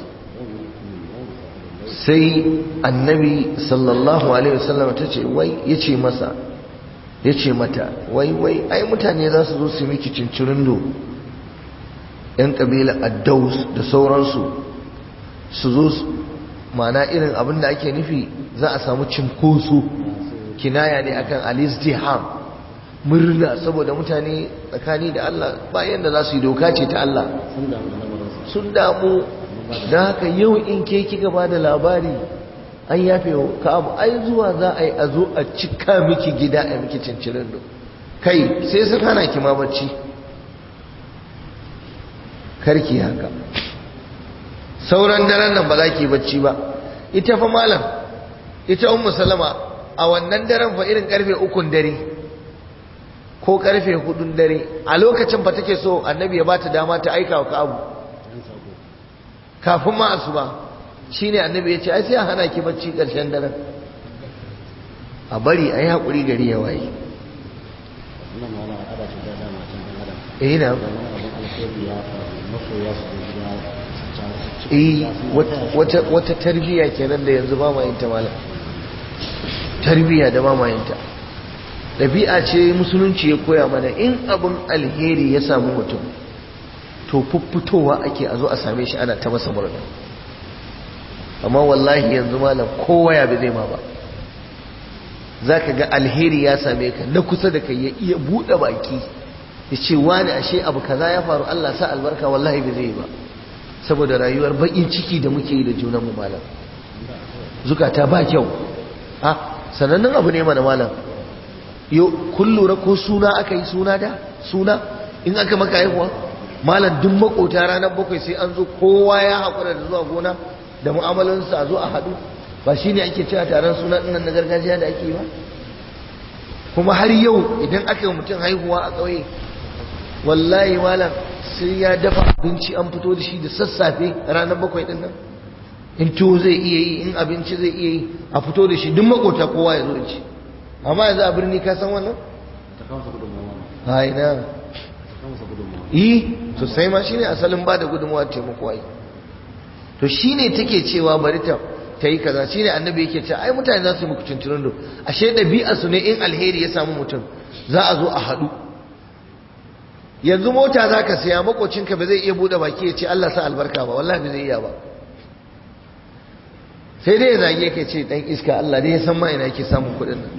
sai annabi sallallahu alaihi wasallam ta ce wai ya ce masa ya ce mata wai wai ai mutane za su zo su miki cincirindo yan kabila addaus da sauransu su zo mana irin abin da ake nufi za a samu cinkoso kinaya ne akan alizdiham murna saboda mutane tsakani da Allah bayan da za su yi doka ce ta Allah sun damu da haka yau in ke kika ba da labari an yafe ka abu ai zuwa za a yi a zo a cika miki gida a miki cincirin do kai sai su hana ki ma bacci karki haka sauran daren nan ba za ki bacci ba ita fa malam ita ummu salama a wannan daren fa irin karfe ukun dare ko karfe hudun dare a lokacin fa take so annabi ya bata dama ta aika wa abu kafin ma asuba shine annabi ya ce ai sai a hana ki bacci karshen daren a bari a yi haƙuri gari ya waye eh na eh wata wata tarbiyya kenan da yanzu ba ma yin ta malam tarbiyya da ba ma yin ta ɗabi'a ce musulunci ya koya mana in abin alheri ya samu mutum to fuffutowa ake a zo a same shi ana ta masa murna amma wallahi yanzu malam kowa ya bi zai ma ba za ka ga alheri ya same ka na kusa da kai ya iya buɗe baki ya ce wani ashe abu kaza ya faru Allah sa albarka wallahi bai zai ba saboda rayuwar baƙin ciki da muke yi da junanmu malam zukata ba kyau a sanannen abu ne mana malam yo kun lura ko suna aka yi suna da suna in aka maka haihuwa malam duk makota ranar bakwai sai an zo kowa ya haƙura da zuwa gona da mu'amalansa a zo a haɗu ba shi ne ake cewa taron suna ɗinnan na gargajiya da ake yi ba kuma har yau idan aka yi mutum haihuwa a ƙauye wallahi malam sai ya dafa abinci an fito da shi da sassafe ranar bakwai ɗin nan in tuwo zai iya yi in abinci zai iya yi a fito da shi duk makota kowa ya zo da ci amma yanzu a birni ka san wannan? haina yi sosai ma shine asalin ba da gudunmawa taimako ai to shine take cewa bari ta ta yi kaza shine annabi yake cewa ai mutane za su yi muku tuntunin do ashe ɗabi'a su ne in alheri ya samu mutum za a zo a haɗu yanzu mota za ka siya makocinka ba zai iya buɗe baki ya ce Allah sa albarka ba wallahi ba zai iya ba sai dai ya zage ka ce dan iska Allah dai ya san ma ina yake samun kuɗin nan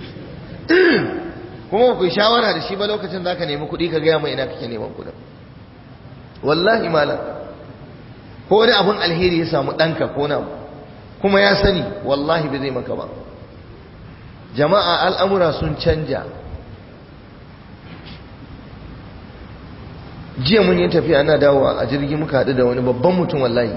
kuma ku shawara da shi ba lokacin za ka nemi kuɗi ka gaya mai ina kake neman kuɗin wallahi malam ko wani abin alheri ya samu ɗanka ko na kuma ya sani wallahi bai zai maka ba jama'a al'amura sun canja jiya mun yi tafiya ana dawowa a jirgi muka haɗu da wani babban mutum wallahi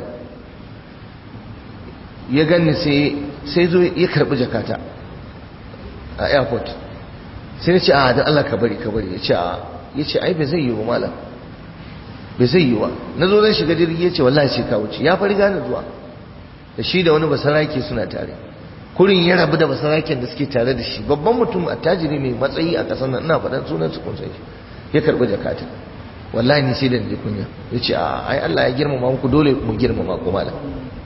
ya ganni sai zo ya karɓi jakata a airport sai ya ce a da Allah ka bari ka bari ya ce a ya ce ai bai zai yi wa malam bai zai yi wa na zo zan shiga jirgi ya ce wallahi ce ka wuce ya fari gane zuwa da shi da wani basarake suna tare kurin ya rabu da basaraken da suke tare da shi babban mutum attajiri mai matsayi a ƙasar nan ina faɗan sunan su kun san shi ya karɓi jakata wallahi ni sai da ni kunya ya ce a ai Allah ya girmama muku dole mu girmama ku malam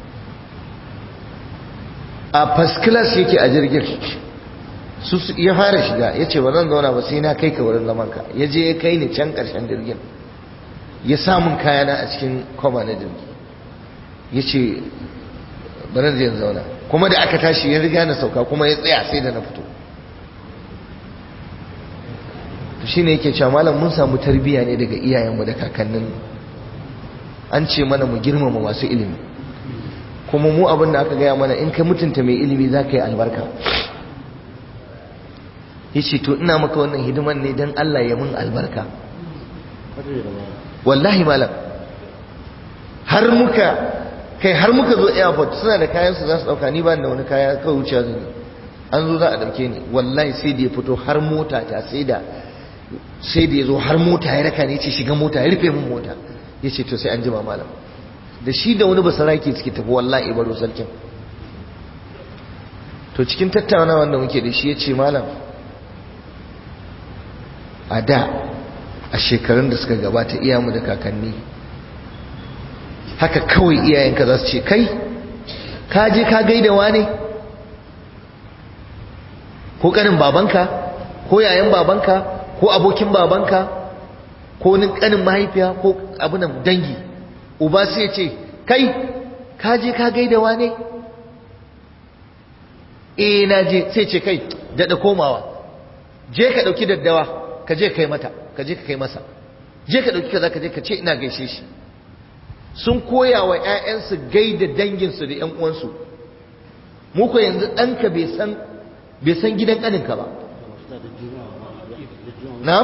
a first class yake a jirgin su ya fara shiga ya ce ba zan zauna ba sai na kai ka wurin zaman ka ya je ya kai ni can ƙarshen jirgin ya samun kayana a cikin kwaba na jirgi ya ce ba zan zai zauna kuma da aka tashi ya riga na sauka kuma ya tsaya sai da na fito shi ne yake cewa malam mun samu tarbiyya ne daga iyayenmu da kakannin an ce mana mu girmama masu ilimi kuma mu abin da aka gaya mana in ka mutunta mai ilimi za ka yi albarka ya ce to ina maka wannan hidiman ne don Allah ya mun albarka wallahi malam har muka kai har muka zo airport suna da kayan su za su dauka ni ba da wani kaya kawai wuce zan yi an zo za a dauke ni wallahi sai da ya fito har mota ta sai da sai da ya zo har mota ya raka ne ce shiga mota ya rufe min mota ya ce to sai an jima malam da shi da wani basarake suke tafi wallahi baro sarkin to cikin tattaunawa da muke da shi ya ce malam a da a shekarun da suka gabata iyamu da kakanni haka kawai iyayenka za su ce kai ka je ka gaida wane ko kanin babanka ko yayan babanka ko abokin babanka ko ni kanin mahaifiya ko abunan dangi uba sai ce kai ka je ka gaida wane eh na je sai ce kai daɗa komawa je ka ɗauki daddawa ka je kai mata ka je ka kai masa je ka ɗauki kaza ka je ka ce ina gaishe shi sun koya wa ‘ya'yansu gaida danginsu da ‘yan uwansu muku yanzu ɗanka bai san gidan ƙaninka ba na'am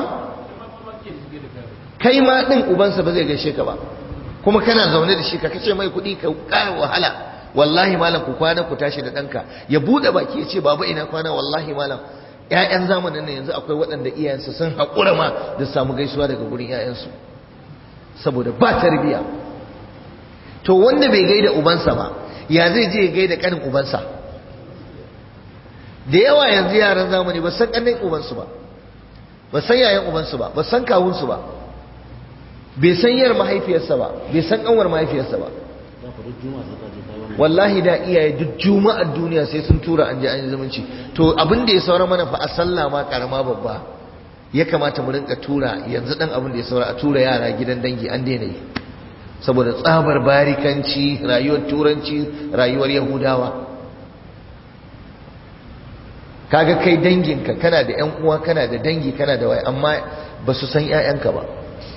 kai ma ɗin ubansa ba zai gaishe ka ba kuma kana zaune da shi ka kace mai kuɗi ka ƙara wahala wallahi malam ku kwana ku tashi da ɗanka ya buɗe baki ya ce baba ina kwana wallahi malam ‘ya'yan zamanin nan yanzu akwai waɗanda iyayensu sun haƙura ma da samu gaisuwa daga gurin ‘ya'yansu saboda ba tarbiyya to wanda bai gaida ubansa ba ya zai je ya gaida kanin ubansa da yawa yanzu yaran zamani ba san kanin ubansu ba ba san yayan ubansu ba ba san kawunsu ba bai san yar mahaifiyarsa ba bai san kanwar mahaifiyarsa ba wallahi da iyaye duk juma'ar duniya sai sun tura an je an yi zumunci to abin da ya saura mana fa a sallah ma karama babba ya kamata mu rinka tura yanzu dan abin da ya saura a tura yara gidan dangi an daina yi saboda tsabar barikanci rayuwar turanci rayuwar yahudawa kaga kai danginka kana da yan uwa kana da dangi kana da waye amma ba su san ƴaƴanka ba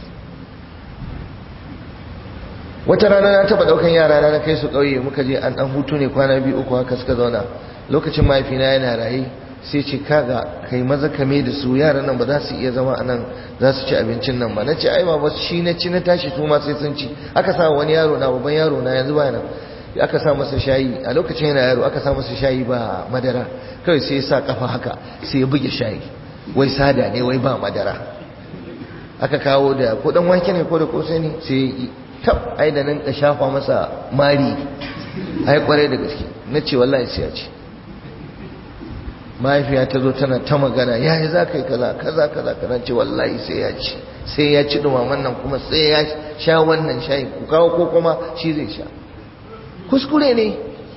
wata rana na taba daukan yara na kai su kauye muka je an dan hutu ne kwana biyu uku haka suka zauna lokacin mahaifina yana raye sai ce kaga kai maza kame da su yaran nan ba za su iya zama a nan za su ci abincin nan ba na ce ai ba shi na ci na tashi su ma sai sun ci aka sa wani yaro na babban yaro na yanzu ba nan aka sa masa shayi a lokacin yana yaro aka sa masa shayi ba madara kawai sai ya sa kafa haka sai ya buge shayi wai sada ne wai ba madara aka kawo da ko dan wake ne ko da kosai ne sai tab ai da nan ka shafa masa mari ai kwarai da gaske na ce wallahi sai ya ci mahaifiya ta zo tana ta magana ya yi za ka yi kaza kaza kaza kaza ce wallahi sai ya ci sai ya ci dumaman nan kuma sai ya sha wannan shayi ku kawo ko kuma shi zai sha kuskure ne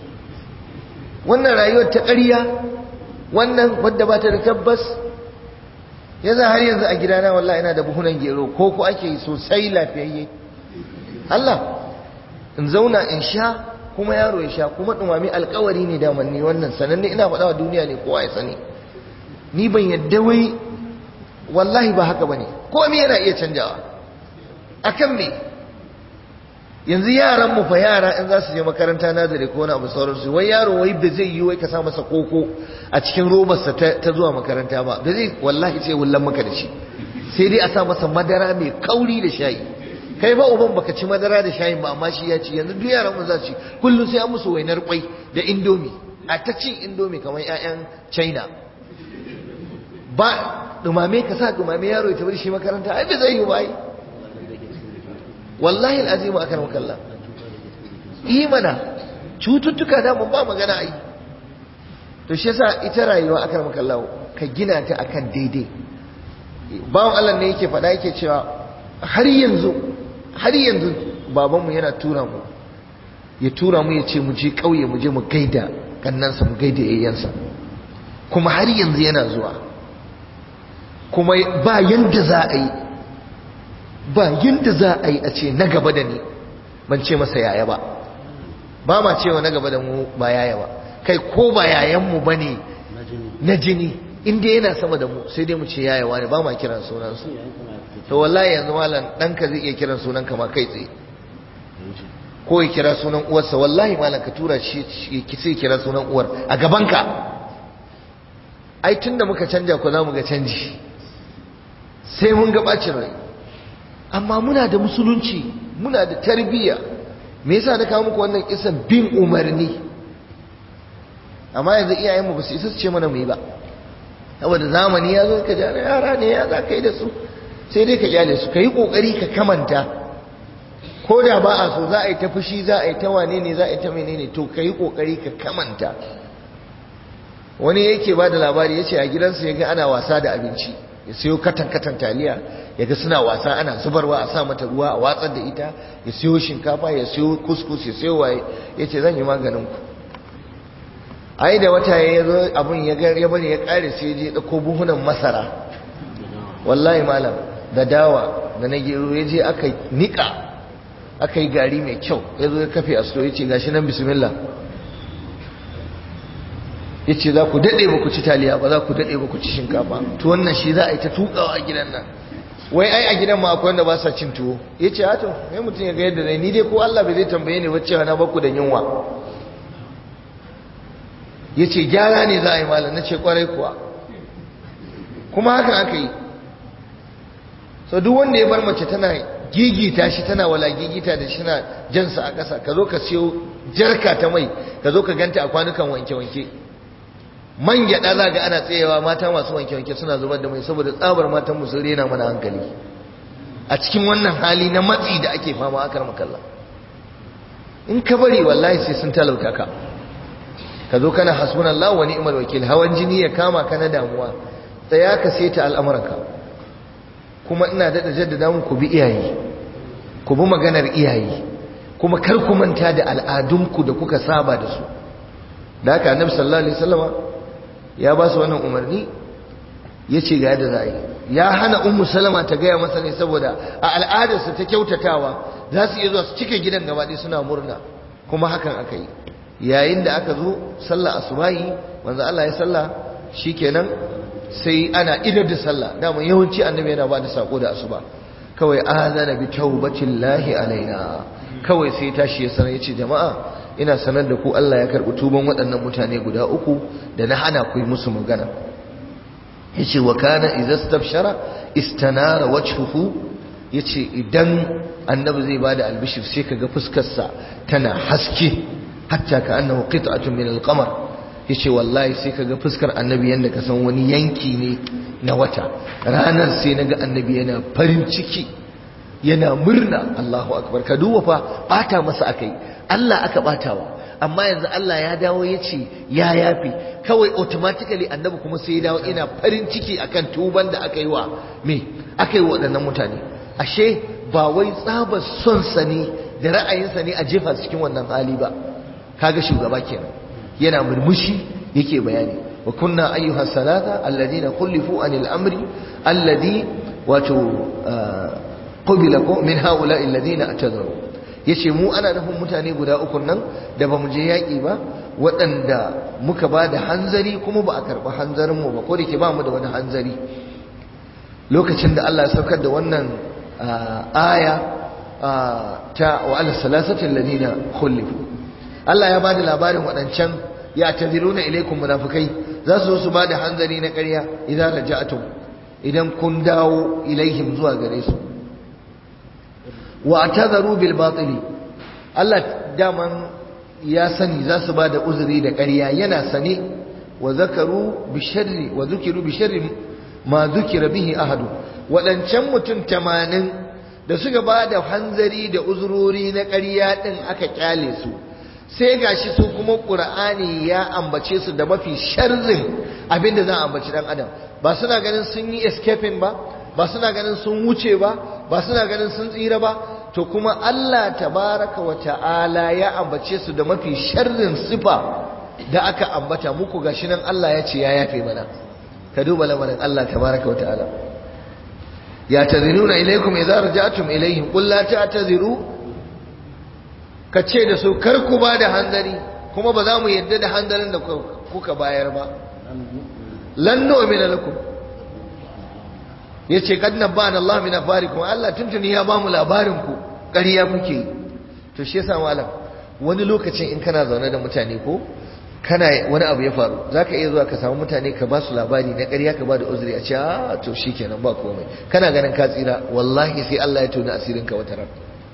wannan rayuwar ta ƙarya wannan wadda ba ta da tabbas yanzu har yanzu a gidana wallahi ina da buhunan gero ko ko ake yi sosai lafiyayye Allah in zauna in sha kuma yaro ya sha kuma dumami alkawari ne daman ni wannan sananne ina faɗa wa duniya ne kowa ya sani ni ban yadda wai wallahi ba haka bane komai yana iya canjawa akan me yanzu yaran mu fa yara in za su je makaranta nazari ko wani abu sauransu wai yaro wai ba zai yi wai ka sa masa koko a cikin robarsa ta zuwa makaranta ba ba zai wallahi sai wullan maka da shi sai dai a sa masa madara mai kauri da shayi kai ba uban baka ci madara da shayin ba amma shi ya ci yanzu duk yaran mu za su ci kullum sai an musu wainar kwai da indomi a ta cin indomi kamar ƴaƴan China ba dumame ka sa dumame yaro ya tafi shi makaranta ai bai zai yi ba ai wallahi alazim akan makalla yi mana cututtuka da mun ba magana ai to shi yasa ita rayuwa akan makalla ka gina ta akan daidai bawon Allah ne yake faɗa yake cewa har yanzu har yanzu babanmu yana tura mu ya tura mu ya ce mu je ƙauye mu je mu gaida kannansa mu gaida yayyansa kuma har yanzu yana zuwa kuma ba yanda za a yi ba yanda za a yi a ce na gaba da ni ban ce masa yaya ba ba ma cewa na gaba da mu ba yaya ba kai ko ba yayanmu ba ne na jini inda yana sama da mu sai dai mu ce yaya wani ba ma kiran sunansu to wallahi yanzu malam ɗanka zai iya kiran sunan ka ma kai tsaye ko ya kira sunan uwarsa wallahi malam ka tura shi ki sai kira sunan uwar a gabanka ai tunda muka canja ko za mu ga canji sai mun ga bacin rai amma muna da musulunci muna da tarbiyya me yasa na kawo muku wannan kisan bin umarni amma yanzu iyayenmu ba su isa su ce mana mu yi ba saboda zamani ya zo ka jana yara ne ya za ka yi da su sai dai ka kyale su ka yi ƙoƙari ka kamanta ko da ba a so za a yi ta fushi za a yi ta wane ne za a yi ta menene to ka yi ƙoƙari ka kamanta wani yake ba da labari ya ce a gidansa ya ga ana wasa da abinci ya siyo katan katan taliya ya ga suna wasa ana zubarwa a sa mata ruwa a watsar da ita ya siyo shinkafa ya siyo kuskus ya siyo waye ya ce zan yi maganin ku ai da wata ya zo abin ya bari ya kare sai ya je ɗauko buhunan masara wallahi malam da dawa da na gero ya je aka nika aka yi gari mai kyau ya zo ya kafe a ya ce gashi nan bismillah ya ce za ku daɗe ba ku ci taliya ba za ku daɗe ba ku ci shinkafa to wannan shi za a yi ta tukawa a gidan nan wai ai a gidan ma akwai wanda ba sa cin tuwo ya ce hato mai mutum ya ga yadda zai ni dai ko Allah bai zai tambaye ni wacce na baku da yunwa ya ce gyara ne za a yi malam na ce kwarai kuwa kuma hakan aka yi so duk wanda ya bar mace tana gigita shi tana wala gigita da shi na jansa a ƙasa ka zo ka siyo jarka ta mai ka zo ka ganta a kwanukan wanke-wanke man gyaɗa za ga ana tsayewa mata masu wanke-wanke suna zubar da mai saboda tsabar matan mu sun rena mana hankali a cikin wannan hali na matsi da ake fama a karma kalla in ka bari wallahi sai sun talauta ka ka zo kana hasbunallahu wa ni'mal wakil hawan jini ya kama ka na damuwa tsaya ka saita al'amuranka kuma ina daɗa jaddada muku bi iyaye ku bi maganar iyaye kuma kar ku manta da al'adunku da kuka saba da su da haka annabi sallallahu alaihi wasallama ya ba su wannan umarni ya ce ga yadda za a yi ya hana ummu salama ta gaya masa ne saboda a al'adarsa ta kyautatawa za su iya zuwa su cike gidan gaba ɗaya suna murna kuma hakan aka yi yayin da aka zo sallah asubahi manzo Allah ya sallah shikenan sai ana idar da sallah dama yawanci annabi yana ba da sako da asuba kawai azana bi taubatillahi alaina kawai sai tashi ya sanar yace jama'a ina sanar da ku Allah ya karbi tuban waɗannan mutane guda uku da na hana ku yi musu magana yace wa kana idza stabshara istanara wajhuhu yace idan annabi zai bada albishir sai kaga fuskar sa tana haske hatta ka annahu qit'atun min al-qamar yace wallahi sai kaga fuskar annabi yanda ka san wani yanki ne na wata ranar sai naga annabi yana farin ciki yana murna Allahu akbar ka duba fa bata masa akai Allah aka batawa amma yanzu Allah ya dawo yace ya yafi kawai automatically annabi kuma sai ya dawo ina farin ciki akan tuban da aka yi wa me aka yi waɗannan mutane ashe ba wai tsabar son sa ne da ra'ayinsa ne a jefa cikin wannan hali ba kaga shugaba kenan yana murmushi yake bayani wa kunna ayyuha salata alladhina khulifu anil amri alladhi wato qubila ko min haula alladhina atadharu yace mu ana nufin mutane guda uku nan da bamu je yaki ba waɗanda muka ba da hanzari kuma ba a karɓi hanzarin mu ba ko da ke ba mu da wani hanzari lokacin da Allah ya saukar da wannan aya ta wa ala salasati alladhina khulifu Allah ya bada labarin waɗancan ya taziruna ilaikum munafikai za su zo su bada hanzari na ƙarya idan raja'atum idan kun dawo ilaihim zuwa gare su wa atazaru bil batili Allah daman ya sani za su bada uzuri da ƙarya yana sane wa zakaru bi sharri wa zukiru bi sharri ma zukira bihi ahadu waɗancan mutum tamanin da suka bada hanzari da uzurori na ƙarya ɗin aka kyale su sai gashi su kuma ƙur'ani ya ambace su da mafi sharrin abinda za a ambaci ɗan adam ba suna ganin sun yi escaping ba ba suna ganin sun wuce ba ba suna ganin sun tsira ba to kuma Allah tabaraka wa ta'ala ya ambace su da mafi sharrin sifa da aka ambata muku gashi nan Allah ya ce ya yafe mana ka duba lamarin Allah tabaraka wa ta'ala ya taziruna ilaikum idza raja'tum ilaihim qul la ta'taziru ka ce da su kar ku ba da hanzari kuma ba za mu yadda da hanzarin da kuka bayar ba lan nu'mina lakum yace kad nabana Allah min afarikum Allah tuntuni ya ba mu labarin ku ƙarya kuke yi to shi yasa malam wani lokacin in kana zaune da mutane ko kana wani abu ya faru zaka iya zuwa ka samu mutane ka ba su labari na ƙarya ka ba da uzuri a ce a to shikenan ba komai kana ganin ka tsira wallahi sai Allah ya tona asirin ka wata ran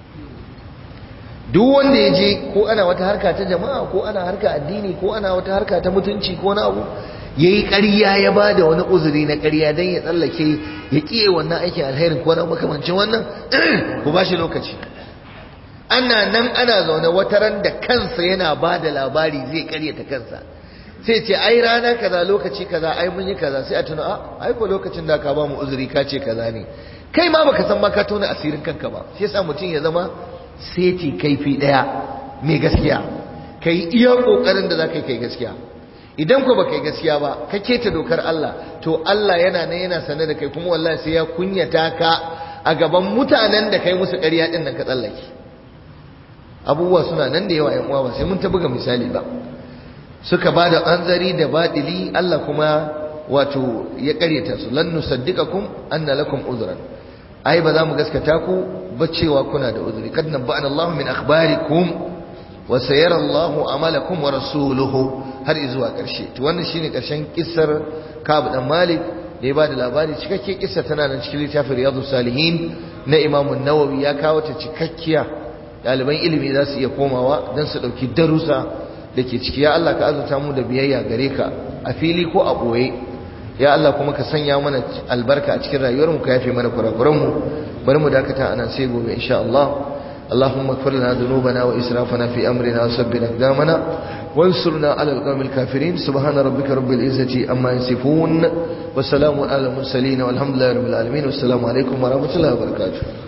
duk wanda ya je ko ana wata harka ta jama'a ko ana harka addini ko ana wata harka ta mutunci ko na abu ya yi ƙarya ya ba da wani uzuri na ƙarya don ya tsallake ya ƙiye wannan aikin alherin ko na makamancin wannan ku ba shi lokaci ana nan ana zaune wata ran da kansa yana ba da labari zai ƙaryata kansa sai ce ai rana kaza lokaci kaza ai mun yi kaza sai a tuna a ai ko lokacin da ka ba mu uzuri ka ce kaza ne kai ma baka san ma ka tona asirin kanka ba shi yasa mutum ya zama seti kaifi daya mai gaskiya kai iya kokarin da zaka kai gaskiya idan ko baka yi gaskiya ba ka keta dokar Allah to Allah yana nan yana sane da kai kuma wallahi sai ya kunyata ka a gaban mutanen da kai musu ƙarya din nan ka tsallake abubuwa suna nan da yawa ƴan uwa ba sai mun ta buga misali ba suka ba da anzari da badili Allah kuma wato ya ƙaryata su lan nusaddiqakum anna lakum uzran ai ba za mu gaskata ku ba cewa kuna da uzuri kad nabba'ana Allah min akhbarikum wa sayara Allah amalakum wa rasuluhu har zuwa ƙarshe to wannan shine ƙarshen kissar Ka'ab dan Malik da ya bada labari cikakke kissa tana nan cikin littafin Riyadus Salihin na Imam an-Nawawi ya kawo ta cikakkiya ɗaliban ilimi za su iya komawa don su ɗauki darussa da ke ciki ya Allah ka azurta mu da biyayya gare ka a fili ko a ɓoye ya Allah kuma ka sanya mana albarka a cikin rayuwar mu ka yafe mana kurakuran mu bari mu dakata anan sai gobe insha Allah اللهم اغفر لنا ذنوبنا وإسرافنا في أمرنا وثبت أقدامنا وانصرنا على القوم الكافرين سبحان ربك رب العزة أما يصفون وسلام على المرسلين والحمد لله رب العالمين والسلام عليكم ورحمة الله وبركاته